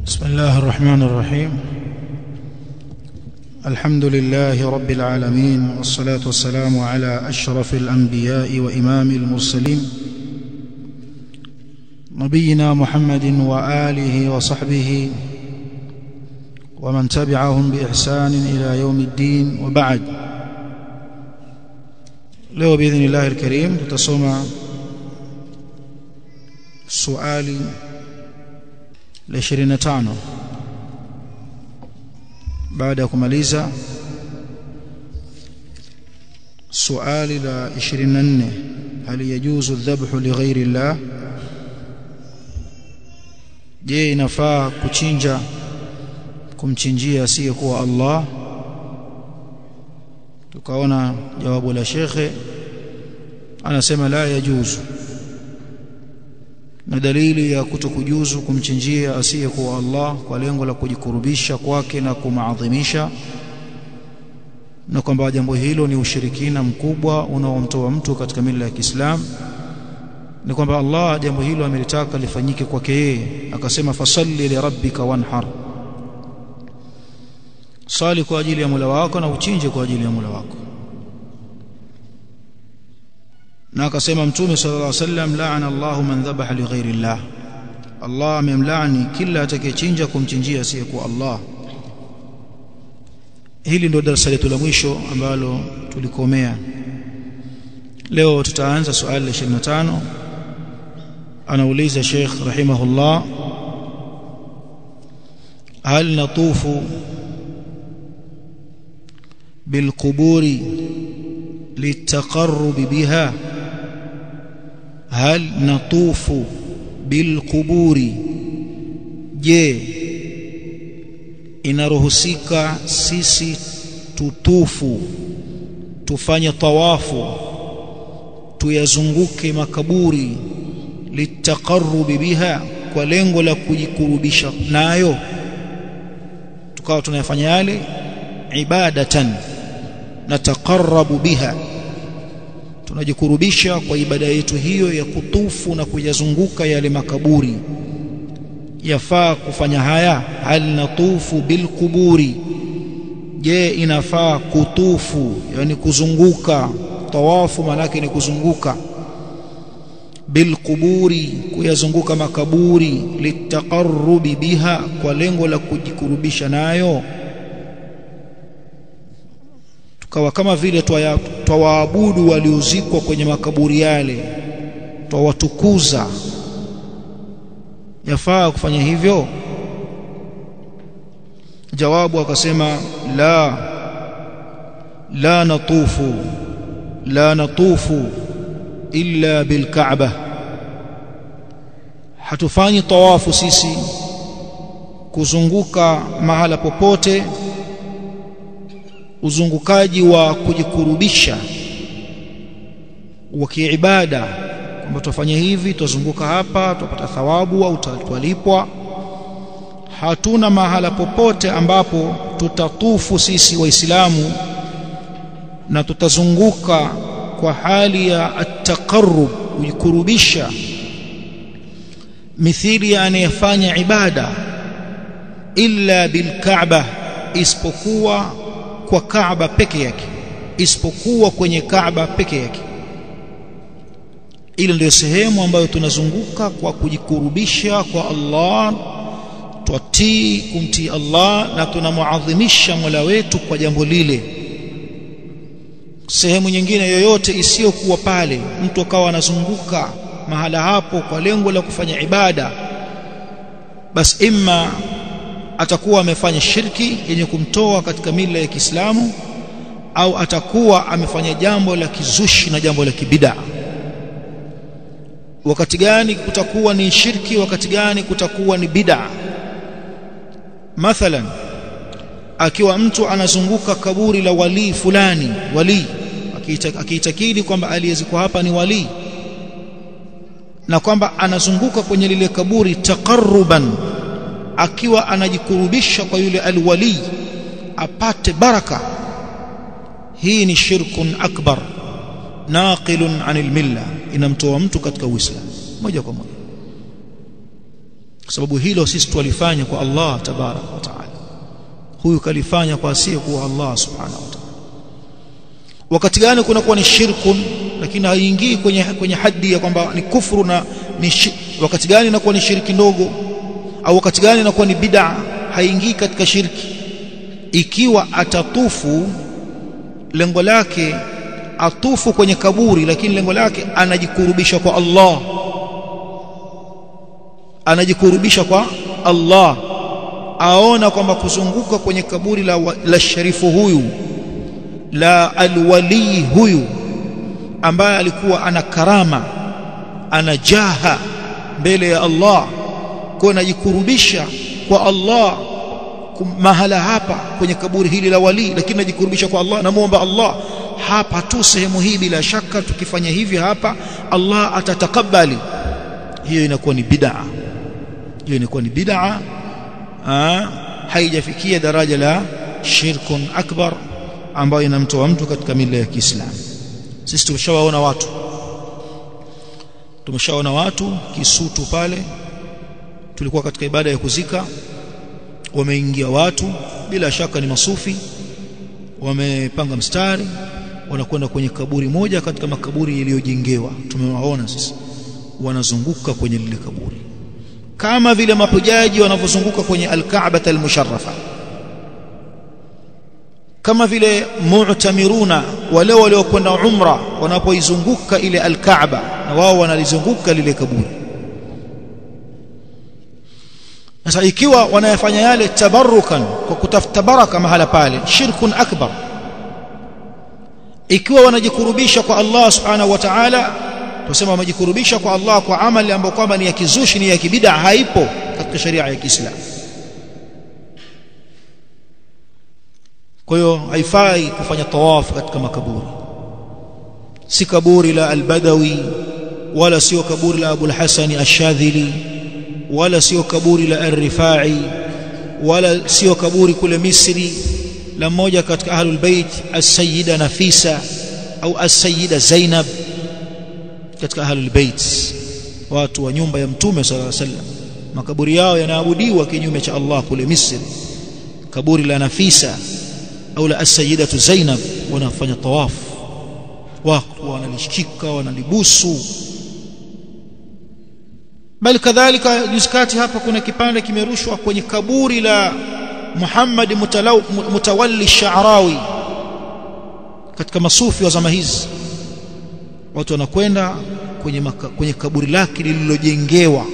بسم الله الرحمن الرحيم الحمد لله رب العالمين والصلاة والسلام على أشرف الأنبياء وإمام المرسلين نبينا محمد وآله وصحبه ومن تبعهم بإحسان إلى يوم الدين وبعد leo باذن الله الكريم tutasoma suali la 25 baada ya kumaliza suali la 24 hal yajuzu dhabhu li ghairi Allah je inafaa kuchinja kumchinjia asiyekuwa Allah tukaona jawabu la shekhe anasema la yajuzu na dalili ya kutokujuzu kumchinjia asiyekuwa Allah kwa lengo la kujikurubisha kwake na kumaadhimisha na kwamba jambo hilo ni ushirikina mkubwa unaomtoa mtu katika mila ya Kiislamu ni kwamba Allah jambo hilo amelitaka lifanyike kwake yeye akasema fasalli li rabbika wanhar sali kwa ajili ya Mola wako na uchinje kwa ajili ya Mola wako na akasema mtume sallallahu alaihi wasallam laana Allahu man dhabaha li ghairi Allah Allah amemlaani kila atakayechinja kumchinjia asiyekuwa Allah hili ndio darasa letu la mwisho ambalo tulikomea leo tutaanza swali la 25 anauliza Sheikh rahimahullah هل نطوف بالقبور للتقرب بها هل نطوف بالقبور je inaruhusika sisi tutufu tufanye tawafu tuyazunguke makaburi litaqarrubi biha kwa lengo la kujikurubisha nayo tukawa tunayafanya yale ibadatan nataqarrabu biha tunajikurubisha kwa ibada yetu hiyo ya kutufu na kuyazunguka yale makaburi yafaa kufanya haya hal natufu bilquburi je inafaa kutufu yani kuzunguka tawafu manake ni kuzunguka bilquburi kuyazunguka makaburi litaqarrubi biha kwa lengo la kujikurubisha nayo tukawa kama vile twawaabudu waliozikwa kwenye makaburi yale twawatukuza yafaa kufanya hivyo jawabu akasema la la natufu la natufu illa bilkaaba hatufanyi tawafu sisi kuzunguka mahala popote uzungukaji wa kujikurubisha wa kiibada kwamba tufanye hivi tuzunguka hapa tupata thawabu au tutalipwa hatuna mahala popote ambapo tutatufu sisi waislamu na tutazunguka kwa hali ya at-taqarrub kujikurubisha mithili ya anayefanya ibada illa bilkaaba isipokuwa kwa Kaaba peke yake isipokuwa kwenye Kaaba peke yake ile ndio sehemu ambayo tunazunguka kwa kujikurubisha kwa Allah twatii kumtii Allah na tunamuadhimisha Mola wetu kwa jambo lile sehemu nyingine yoyote isiyokuwa pale mtu akawa anazunguka mahala hapo kwa lengo la kufanya ibada basi imma atakuwa amefanya shirki yenye kumtoa katika mila ya Kiislamu au atakuwa amefanya jambo la kizushi na jambo la kibida wakati gani kutakuwa ni shirki wakati gani kutakuwa ni bid'a mathalan akiwa mtu anazunguka kaburi la wali fulani wali akiitakidi kwamba aliyezikwa hapa ni wali na kwamba anazunguka kwenye lile kaburi taqarruban akiwa anajikurubisha kwa yule alwali apate baraka hii ni shirkun akbar naqilun anil milla inamtoa mtu katika uislamu moja kwa moja kwa sababu hilo sisi tulifanya kwa Allah tabarak wa taala huyu kalifanya kwa asiye kuwa Allah subhanahu wa ta'ala wakati gani kunakuwa ni shirkun lakini haingii kwenye kwenye haddi ya kwamba ni kufuru na ni shi, wakati gani inakuwa ni shirki ndogo au wakati gani inakuwa ni bid'a haingii katika shirki ikiwa atatufu lengo lake atufu kwenye kaburi lakini lengo lake anajikurubisha kwa Allah anajikurubisha kwa Allah aona kwamba kuzunguka kwenye kaburi la, la sharifu huyu la alwali huyu ambaye alikuwa ana karama ana jaha mbele ya Allah kwa najikurubisha kwa Allah mahala hapa kwenye kaburi hili la wali lakini najikurubisha kwa Allah namuomba Allah hapa tu sehemu hii bila shaka tukifanya hivi hapa Allah atatakabali hiyo inakuwa ni bid'a hiyo inakuwa ni bid'a haijafikia daraja la shirkun akbar ambayo inamtoa mtu katika mila ya Kiislamu sisi tumeshawaona watu tumeshaona watu kisutu pale tulikuwa katika ibada ya kuzika wameingia watu bila shaka ni masufi wamepanga mstari wanakwenda kwenye kaburi moja katika makaburi yaliyojengewa tumewaona sisi wanazunguka kwenye lile kaburi kama vile mahujaji wanavyozunguka kwenye al-Kaaba al-musharrafa kama vile mu'tamiruna wale waliokwenda umra wanapoizunguka ile al-Kaaba na wao wanalizunguka lile kaburi sasa ikiwa wanayafanya yale tabarukan kwa kutafuta baraka mahala pale shirkun akbar ikiwa wanajikurubisha kwa Allah subhanahu wa ta'ala tusema wamejikurubisha kwa Allah kwa amali ambayo kwamba ni ya kizushi ni ya kibida haipo katika sharia ya Kiislamu kwa hiyo haifai kufanya tawafu katika makaburi si kaburi la al-Badawi wala sio kaburi la Abu al-Hasan ash-Shadhili wala sio kaburi la al-Rifai wala sio kaburi kule Misri la mmoja katika ahlul bait as-Sayyida Nafisa au as-Sayyida Zainab katika ahlul bait watu wa nyumba ya mtume sallallahu alaihi wasallam makaburi yao yanaabudiwa kinyume cha Allah kule Misri kaburi la Nafisa au la as-Sayyidatu Zainab wanafanya tawafu wako wanalishika wanalibusu bali kadhalika juskati hapa kuna kipande kimerushwa kwenye kaburi la Muhammad Mutawalli Sha'rawi katika masufi wa zama hizi watu wanakwenda kwenye maka, kwenye kaburi lake lililojengewa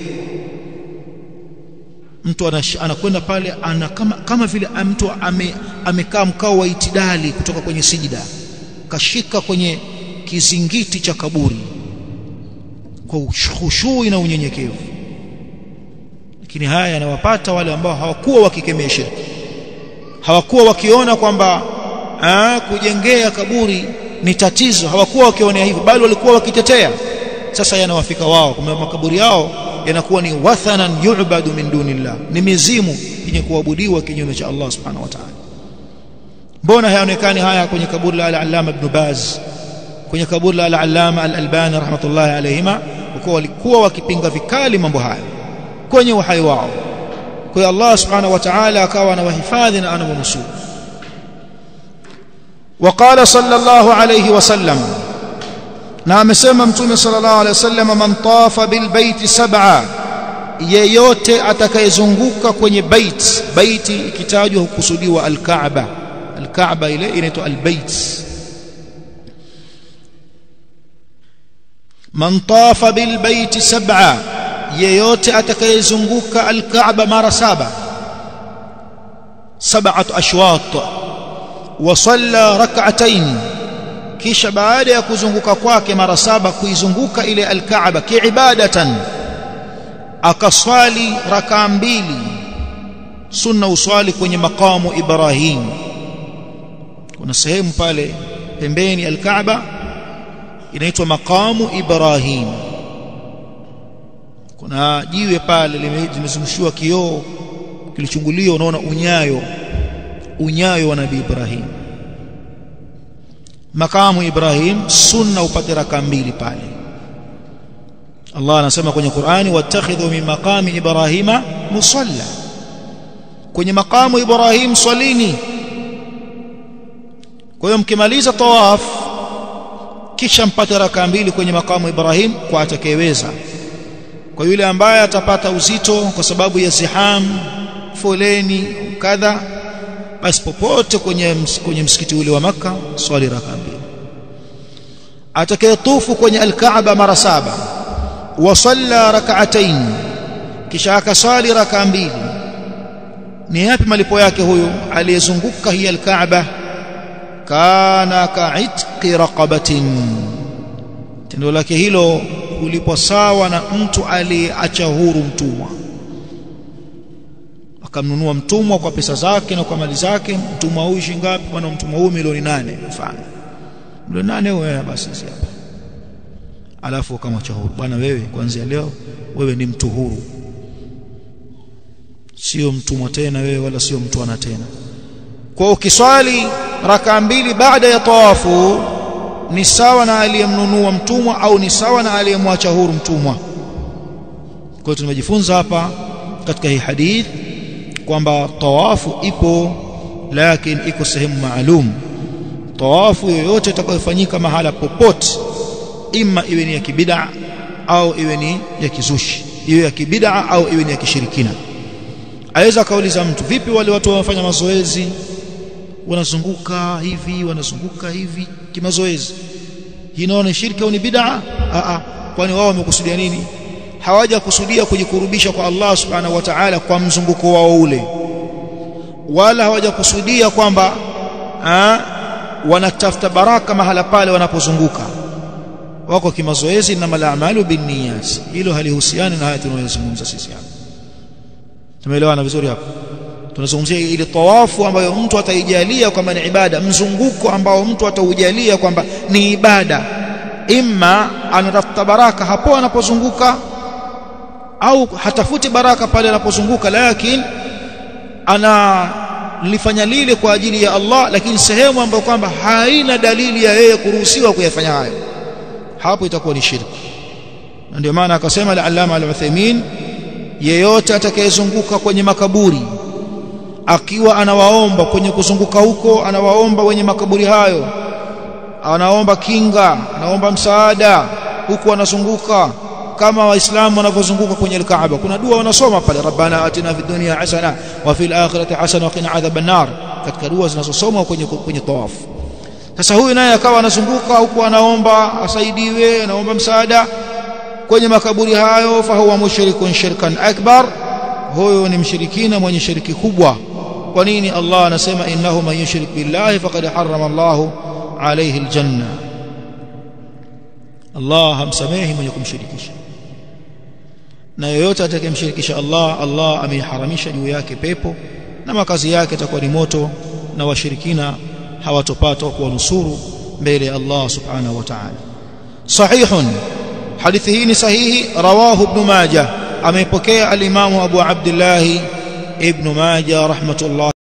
mtu anakwenda pale ana kama, kama vile mtu ame, amekaa mkao wa itidali kutoka kwenye sijida kashika kwenye kizingiti cha kaburi kwa khushui na unyenyekevu lakini haya yanawapata wale ambao hawakuwa wakikemea shirki hawakuwa wakiona kwamba kujengea kaburi ni tatizo hawakuwa wakionea hivyo bali walikuwa wakitetea sasa yanawafika wao kwa makaburi yao yanakuwa ni wathanan yu'badu min dunillah ni mizimu yenye kuabudiwa kinyume cha Allah subhanahu wa ta'ala mbona hayaonekani haya kwenye kaburi la al-Allama ibn Baz kwenye kaburi la al-Allama al-Albani rahmatullahi alayhima kwa walikuwa wakipinga vikali mambo haya kwenye uhai wao kwa Allah subhanahu wa ta'ala akawa anawahifadhi na anawanusuru وقال صلى الله عليه وسلم na amesema mtume sallallahu alaihi wasallam man tafa bil baiti sab'a yeyote atakayezunguka kwenye bait baiti ikitajwa hukusudiwa al-Kaaba al-Kaaba ile inaitwa al-bait man tafa bil baiti sab'a yeyote atakayezunguka al-Kaaba mara saba sab'atu ashwat wa salla rak'atayn kisha baada ya kuzunguka kwake mara saba kuizunguka ile al-Kaaba kiibadatan akaswali rakaa mbili sunna uswali kwenye makamu Ibrahim kuna sehemu pale pembeni al-Kaaba inaitwa makamu Ibrahim kuna jiwe pale limezungushiwa kioo kilichunguliwa unaona unyayo unyayo wa nabii Ibrahim makamu Ibrahim sunna upate raka mbili pale Allah anasema kwenye Qur'ani wattakhidhu min maqami ibrahima musalla kwenye makamu Ibrahim swalini kwa hiyo mkimaliza tawaf kisha mpate raka mbili kwenye makamu Ibrahim kwa atakayeweza kwa yule ambaye atapata uzito kwa sababu ya ziham foleni kadha basi popote kwenye kwenye msikiti ule wa maka swali raka mbili atakayetufu kwenye alkaaba mara saba wa salla rak'atayn kisha akaswali raka mbili ni yapi malipo yake huyu aliyezunguka hii alkaaba kana ka'itqi raqabatin tendo lake hilo ulipwa sawa na mtu aliyeacha huru mtumwa akamnunua mtumwa kwa pesa zake na kwa mali zake mtumwa huyu shilingi ngapi bwana mtumwa huyu milioni nane mfano milioni nane wewe basi hapa alafu ukamwacha huru bwana wewe kuanzia leo wewe ni mtu huru sio mtumwa tena wewe wala sio mtwana tena kwa ukiswali raka mbili baada ya tawafu ni sawa na aliyemnunua mtumwa au ni sawa na aliyemwacha huru mtumwa kwa hiyo tumejifunza hapa katika hii hadith kwamba tawafu ipo lakini iko sehemu maalum tawafu yoyote itakayofanyika mahala popote imma iwe ni ya kibid'a au iwe ni ya kizushi iwe ya kibid'a au iwe ni ya kishirikina aweza kauliza mtu vipi wale watu wanafanya mazoezi wanazunguka hivi wanazunguka hivi kimazoezi hii naona shirki au ni bid'a a a kwani wao wamekusudia nini hawaja kusudia kujikurubisha kwa Allah subhanahu wa ta'ala kwa mzunguko wao ule wala hawaja kusudia kwamba wanatafuta baraka mahala pale wanapozunguka wako kimazoezi na malamalu binniyat hilo halihusiani na haya tunayozungumza sisi hapa tumeelewana vizuri hapo tunazungumzia ile tawafu ambayo mtu ataijalia kwamba ni ibada mzunguko ambao mtu ataujalia kwamba ni ibada imma anatafuta baraka hapo anapozunguka au hatafuti baraka pale anapozunguka lakini analifanya lile kwa ajili ya Allah lakini sehemu ambayo kwamba haina dalili ya yeye kuruhusiwa kuyafanya hayo hapo itakuwa ni shirki na ndio maana akasema al-Allama al-Uthaymeen yeyote atakayezunguka kwenye makaburi akiwa anawaomba kwenye kuzunguka huko anawaomba wenye makaburi hayo anaomba kinga anaomba msaada huku anazunguka kama waislamu wanavyozunguka kwenye al-Kaaba kuna dua wanasoma pale rabbana atina fid dunya hasana wa fil akhirati hasana wa qina adhaban nar katika dua zinazosomwa kwenye kwenye tawafu sasa huyu naye akawa anazunguka huku anaomba asaidiwe anaomba msaada kwenye makaburi hayo fahuwa mushrikun shirkan akbar huyo ni mshirikina mwenye shiriki kubwa kwa nini Allah anasema innahu man yushrik billahi faqad harrama Allah alayhi aljanna Allah hamsamehi mwenye kumshirikisha na yoyote atakayemshirikisha Allah Allah ameiharamisha juu yake pepo na makazi yake yatakuwa ni moto na washirikina hawatopata kuwanusuru mbele ya Allah subhanahu wa ta'ala sahihun hadithi hii ni sahihi rawahu ibn majah ameipokea al-imamu abu abdullah ibn majah rahmatullah